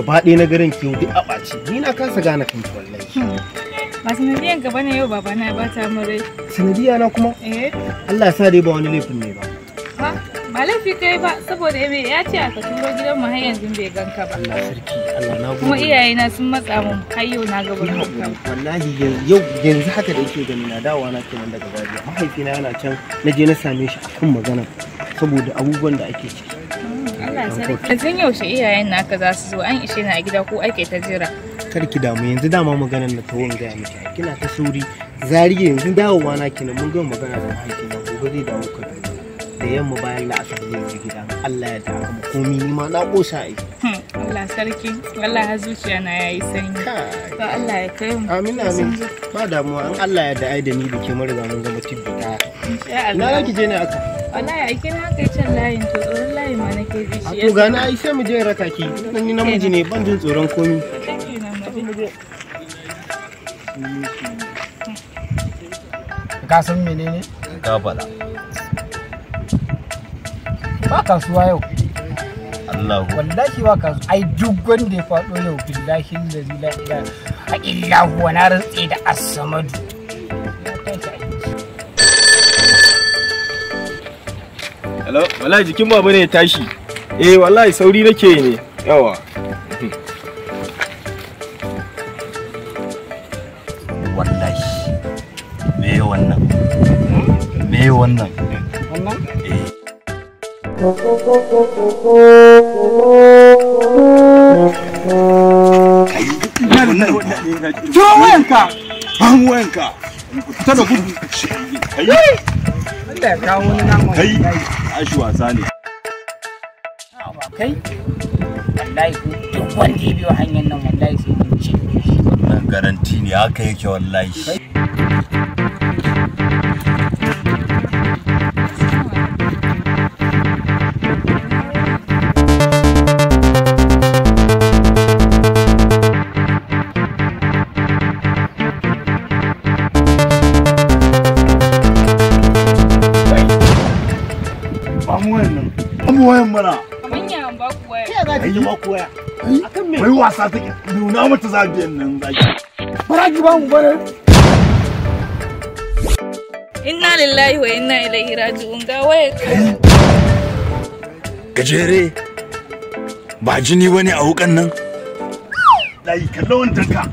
gaba ɗaya na garin kiwo duk a ɓaci ni na kasa gane kanki wallahi ba sanadiyan gaba ne yau baba na ba ta mu rai sanadiya na kuma eh Allah ya sa dai ba wani laifin ne ba ba ba laifi kai ba saboda me ya ce aka turo gidan mu har yanzu bai ganka ba Allah sarki Allah na kuma gode iyayena sun matsa mun har yau na ga wurin ka wallahi yan- yau yanzu haka da yake gani na dawowa na kenan daga Zaria mahaifina yana can na je na same shi akan magana saboda abubuwan da ake ciki Allah sarki yanzu yaushe iyayen naka za su zo an ishe ni a gida ko ake ta jira kar ki damu yanzu dama maganar na tawon gaya miki ai, kina ta sauri Zaria yanzu dawowa na kenan mun gama magana da mahaifina gobe zai dawo Kaduna da yamma bayan la'asar zai je gida Allah ya ta haka komi ni ma na kosa ai Hmm, Allah sarki Allah har zuciya na yayi sanyi Kai. to Allah ya kai mu amin amin ba damuwa an Allah ya da ai da ni da ke mun riga mun zama tibbi daya insha ina Allah za ki je ne aka wallahi a kina kai can layin to tsoron layin ma nake ji a shi to gani ai sai mu je in raka ki dan ni namiji ne ban jin tsoron komi ka san menene ka faɗa ba kasuwa yau Allahu wallahi ba kasuwa ai duk wanda ya faɗo yau billahi allazi la ilaha illa huwa na rantse da as-samadu Ya tashi aiki. Hello, wallahi jikin baba ne ya tashi. Eh, wallahi sauri nake yi ne. Yawa. wallahi me wannan me wannan wannan eh Kira wayanka. Ban wayanka. Fita da gudu. Kai, Allah ya kawo wani naman kai. wallahi Ashi wasa ne. ba kai wallahi ko duk wanda ya biyo hanyar nan wallahi sai mun ci wannan garanti ne haka yake wallahi Ba mu wayan nan. Ba mu wayan mana. Kaman ya ba ku waya. ya za ki ji ma koya akan me Wai wasa take. Nuna mata zabiyan nan zaki. bara ki ba mu bare Inna lillahi wa inna ilaihi raji'un ga waya. gajere ba jini bane a wukan nan Dai kallo wancan ka.